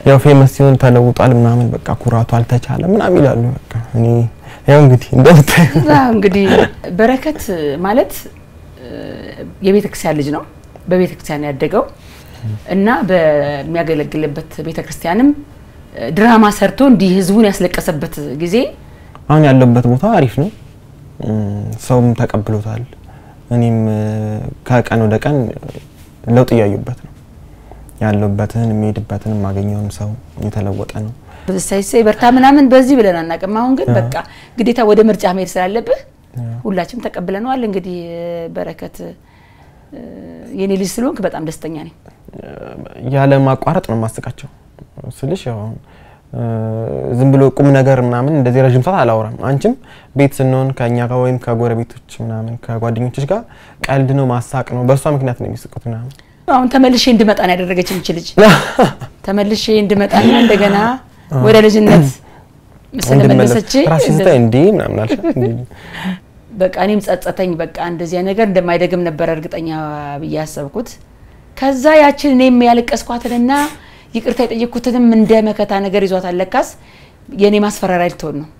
ያው ፌመስ ሲሆን ተለውጧል ምናምን በቃ ኩራቱ አልተቻለም ምናምን ይላሉ። በቃ እኔ ያው እንግዲህ እንደምታዩ እዛ እንግዲህ በረከት ማለት የቤተ ክርስቲያን ልጅ ነው። በቤተ ክርስቲያን ያደገው እና በሚያገለግልበት ቤተ ክርስቲያንም ድራማ ሰርቶ እንዲህ ህዝቡን ያስለቀሰበት ጊዜ አሁን ያለበት ቦታ አሪፍ ነው። ሰውም ተቀብሎታል። እኔም ከቀን ወደ ቀን ለውጥ እያዩበት ነው ያለበትን የሚሄድበትን የማገኘውም ሰው የተለወጠ ነው። ሳይሳይ በርታ ምናምን በዚህ ብለን አናውቅም። አሁን ግን በቃ ግዴታ ወደ ምርጫ መሄድ ስላለብህ ሁላችንም ተቀብለነዋል። እንግዲህ በረከት የኔ ልጅ ስለሆንክ በጣም ደስተኛ ነኝ። ያለ ማቋረጥ ነው የማስቃቸው ስልሽ ያው ዝም ብሎ ቁም ነገር ምናምን እንደዚህ ረዥም ሰዓት አላወራም። አንቺም ቤት ስንሆን ከእኛ ጋር ወይም ከጎረቤቶች ምናምን ከጓደኞችሽ ጋር ቀልድ ነው ማሳቅ ነው። በእሷ ምክንያት ነው የሚስቁት ምናምን። አሁን ተመልሼ እንድመጣ ነው ያደረገች ይች ልጅ ተመልሼ እንድመጣና እንደገና ወደ ልጅነት ስለመለሰች ራስሽ ስታይ እንዴ ምናምን አልሽ። በቃ እኔም ጸጸተኝ። በቃ እንደዚያ ነገር እንደማይደግም ነበረ እርግጠኛ ብዬ ያሰብኩት። ከዛ ያችን እኔም ያለቀስኳትንና ይቅርታ የጠየቅኩትንም እንደ መከታ ነገር ይዟት አለካስ የእኔ ማስፈራሪያ ልትሆን ነው።